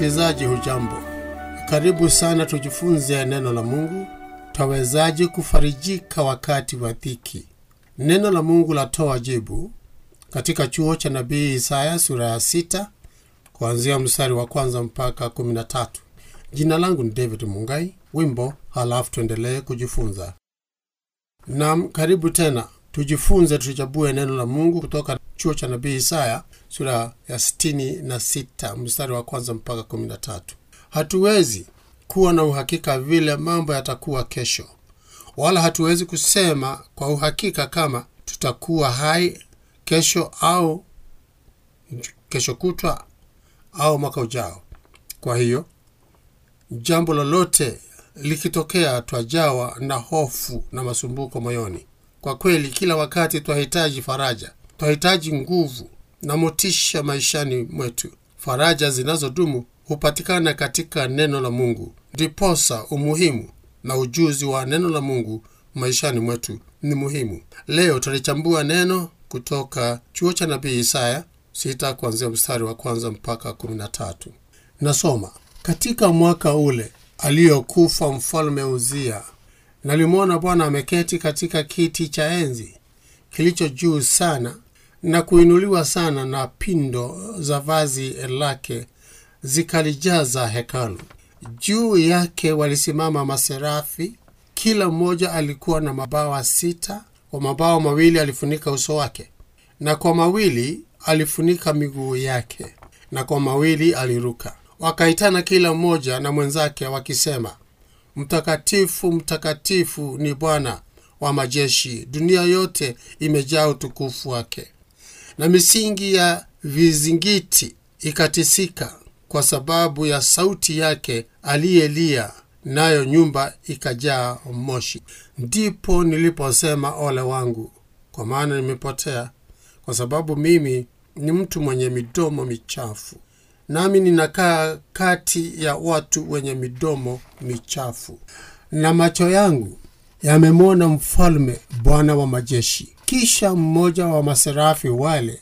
msikilizaji, hujambo? Karibu sana tujifunze neno la Mungu. Twawezaje kufarijika wakati wa dhiki? Neno la Mungu latoa jibu katika chuo cha nabii Isaya sura ya sita kuanzia mstari wa kwanza mpaka kumi na tatu. Jina langu ni David Mungai. Wimbo halafu tuendelee kujifunza. Nam, karibu tena tujifunze, tuchambue neno la Mungu kutoka chuo cha nabii Isaya sura ya sitini na sita mstari wa kwanza mpaka kumi na tatu. Hatuwezi kuwa na uhakika vile mambo yatakuwa kesho, wala hatuwezi kusema kwa uhakika kama tutakuwa hai kesho au kesho kutwa au mwaka ujao. Kwa hiyo jambo lolote likitokea, twajawa na hofu na masumbuko moyoni. Kwa kweli, kila wakati twahitaji faraja, twahitaji nguvu na motisha maishani mwetu. Faraja zinazodumu hupatikana katika neno la Mungu. Ndiposa umuhimu na ujuzi wa neno la Mungu maishani mwetu ni muhimu. Leo tutalichambua neno kutoka chuo cha nabii Isaya sita kuanzia mstari wa kwanza mpaka kumi na tatu. Nasoma: katika mwaka ule aliyokufa mfalme Uzia, nalimwona Bwana ameketi katika kiti cha enzi kilicho juu sana na kuinuliwa sana, na pindo za vazi lake zikalijaza hekalu. Juu yake walisimama maserafi, kila mmoja alikuwa na mabawa sita. Kwa mabawa mawili alifunika uso wake, na kwa mawili alifunika miguu yake, na kwa mawili aliruka. Wakaitana kila mmoja na mwenzake wakisema, Mtakatifu, mtakatifu ni Bwana wa majeshi, dunia yote imejaa utukufu wake. Na misingi ya vizingiti ikatisika kwa sababu ya sauti yake aliyelia, nayo nyumba ikajaa moshi. Ndipo niliposema, ole wangu, kwa maana nimepotea, kwa sababu mimi ni mtu mwenye midomo michafu, nami ninakaa kati ya watu wenye midomo michafu, na macho yangu yamemwona Mfalme, Bwana wa majeshi. Kisha mmoja wa maserafi wale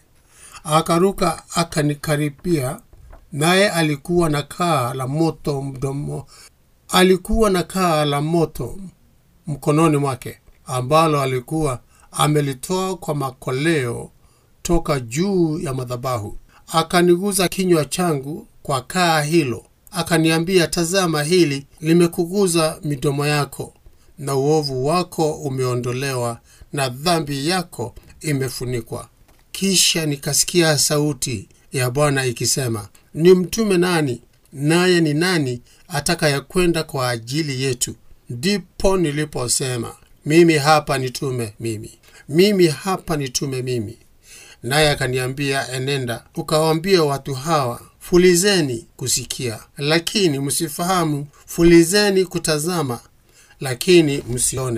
akaruka akanikaribia, naye alikuwa na kaa la moto mdomo, alikuwa na kaa la moto mkononi mwake, ambalo alikuwa amelitoa kwa makoleo toka juu ya madhabahu. Akaniguza kinywa changu kwa kaa hilo, akaniambia, tazama, hili limekuguza midomo yako, na uovu wako umeondolewa, na dhambi yako imefunikwa. Kisha nikasikia sauti ya Bwana ikisema, ni mtume nani? Naye ni nani atakayekwenda kwa ajili yetu? Ndipo niliposema, mimi hapa nitume mimi, mimi hapa nitume mimi. Naye akaniambia, enenda ukawaambia watu hawa, fulizeni kusikia, lakini msifahamu; fulizeni kutazama, lakini msione.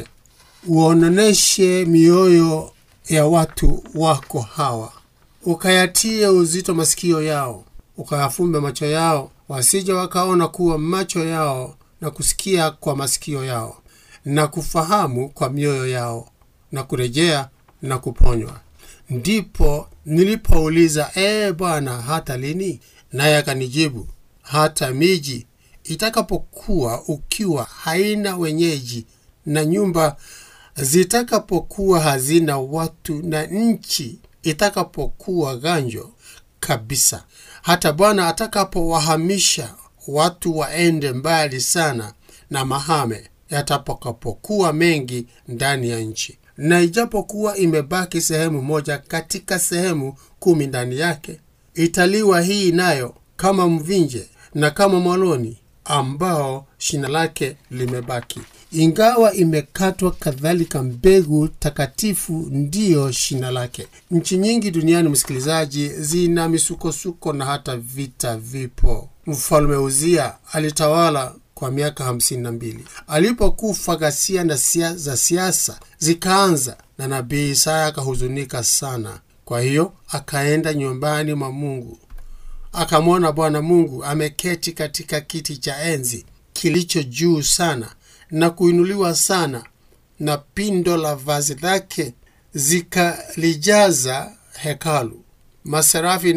Uononeshe mioyo ya watu wako hawa, ukayatie uzito masikio yao, ukayafumbe macho yao, wasije wakaona kuwa macho yao, na kusikia kwa masikio yao, na kufahamu kwa mioyo yao, na kurejea na kuponywa. Ndipo nilipouliza, ee Bwana, hata lini? Naye akanijibu, hata miji itakapokuwa ukiwa haina wenyeji, na nyumba zitakapokuwa hazina watu, na nchi itakapokuwa ganjo kabisa, hata Bwana atakapowahamisha watu waende mbali sana, na mahame yatakapokuwa mengi ndani ya nchi na ijapokuwa imebaki sehemu moja katika sehemu kumi ndani yake, italiwa hii nayo kama mvinje na kama mwaloni ambao shina lake limebaki. Ingawa imekatwa, kadhalika mbegu takatifu ndiyo shina lake. Nchi nyingi duniani, msikilizaji, zina misukosuko na hata vita vipo. Mfalme Uzia alitawala kwa miaka hamsini na mbili. Alipokufa, ghasia na sia za siasa zikaanza, na nabii Isaya akahuzunika sana. Kwa hiyo akaenda nyumbani mwa Mungu, akamwona Bwana Mungu ameketi katika kiti cha enzi kilicho juu sana na kuinuliwa sana, na pindo la vazi lake zikalijaza hekalu. Maserafi nao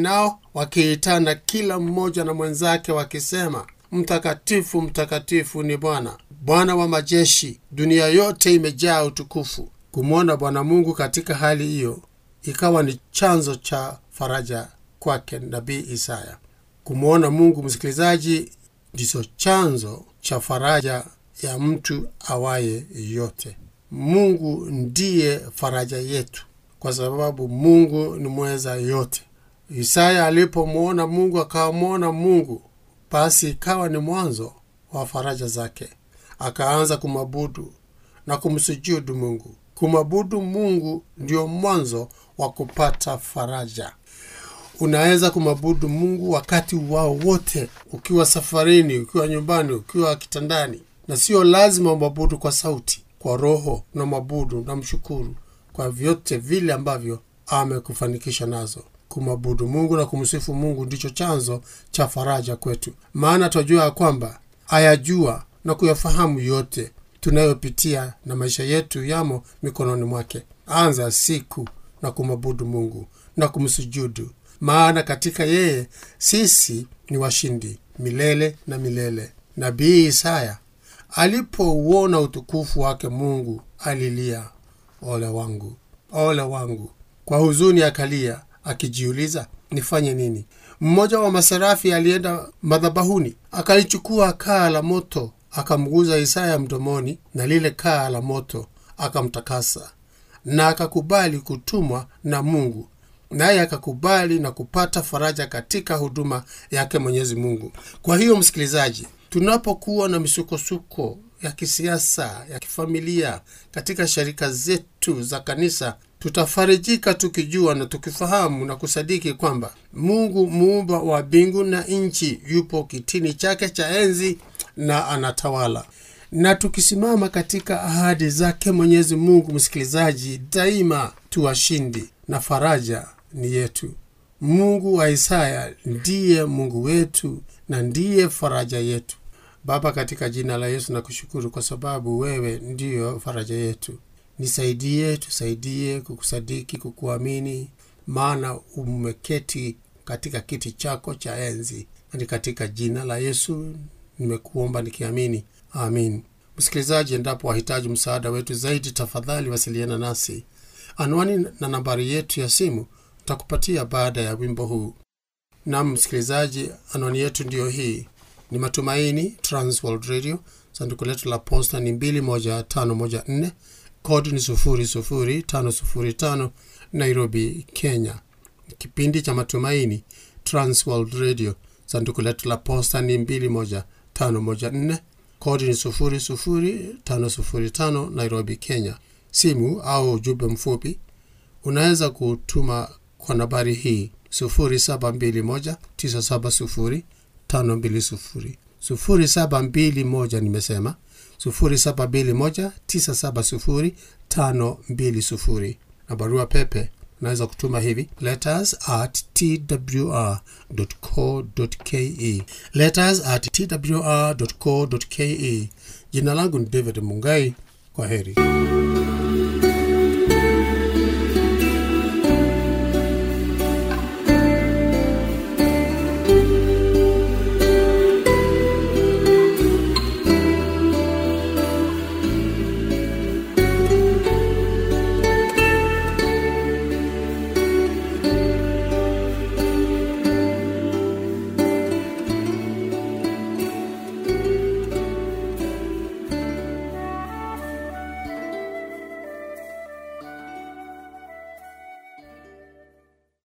wakiitana kila mmoja na mwenzake wakisema mtakatifu mtakatifu ni bwana bwana wa majeshi dunia yote imejaa utukufu kumwona bwana mungu katika hali hiyo ikawa ni chanzo cha faraja kwake nabii isaya kumwona mungu msikilizaji ndicho chanzo cha faraja ya mtu awaye yote mungu ndiye faraja yetu kwa sababu mungu ni mweza yote isaya alipomwona mungu akamwona mungu basi ikawa ni mwanzo wa faraja zake akaanza kumwabudu na kumsujudu mungu kumwabudu mungu ndio mwanzo wa kupata faraja unaweza kumwabudu mungu wakati wao wote ukiwa safarini ukiwa nyumbani ukiwa kitandani na sio lazima umwabudu kwa sauti kwa roho na mwabudu na mshukuru kwa vyote vile ambavyo amekufanikisha nazo kumwabudu mungu na kumsifu mungu ndicho chanzo cha faraja kwetu maana twajua ya kwamba ayajua na kuyafahamu yote tunayopitia na maisha yetu yamo mikononi mwake anza siku na kumwabudu mungu na kumsujudu maana katika yeye sisi ni washindi milele na milele nabii isaya alipouona utukufu wake mungu alilia ole wangu ole wangu kwa huzuni akalia akijiuliza nifanye nini mmoja wa maserafi alienda madhabahuni akalichukua kaa la moto akamguza isaya mdomoni na lile kaa la moto akamtakasa na akakubali kutumwa na mungu naye akakubali na kupata faraja katika huduma yake mwenyezi mungu kwa hiyo msikilizaji tunapokuwa na misukosuko ya kisiasa ya kifamilia katika sharika zetu za kanisa tutafarijika tukijua na tukifahamu na kusadiki kwamba mungu muumba wa mbingu na nchi yupo kitini chake cha enzi na anatawala na tukisimama katika ahadi zake mwenyezi mungu msikilizaji daima tuwashindi na faraja ni yetu mungu wa isaya ndiye mungu wetu na ndiye faraja yetu baba katika jina la yesu na kushukuru kwa sababu wewe ndiyo faraja yetu nisaidie tusaidie kukusadiki kukuamini maana umeketi katika kiti chako cha enzi ni katika jina la yesu nimekuomba nikiamini amin msikilizaji endapo wahitaji msaada wetu zaidi tafadhali wasiliana nasi anwani na nambari yetu ya simu takupatia baada ya wimbo huu nam msikilizaji anwani yetu ndiyo hii ni matumaini transworld radio sanduku letu la posta ni 21514 kodi ni 00505 nairobi kenya kipindi cha matumaini transworld radio sanduku letu la posta ni 21514 kodi ni 00505 nairobi kenya simu au ujumbe mfupi unaweza kutuma kwa nambari hii 721970520 0721 nimesema 0721970520 na barua pepe unaweza kutuma hivi letters at twr.co.ke letters at twr.co.ke jina langu ni david mungai kwa heri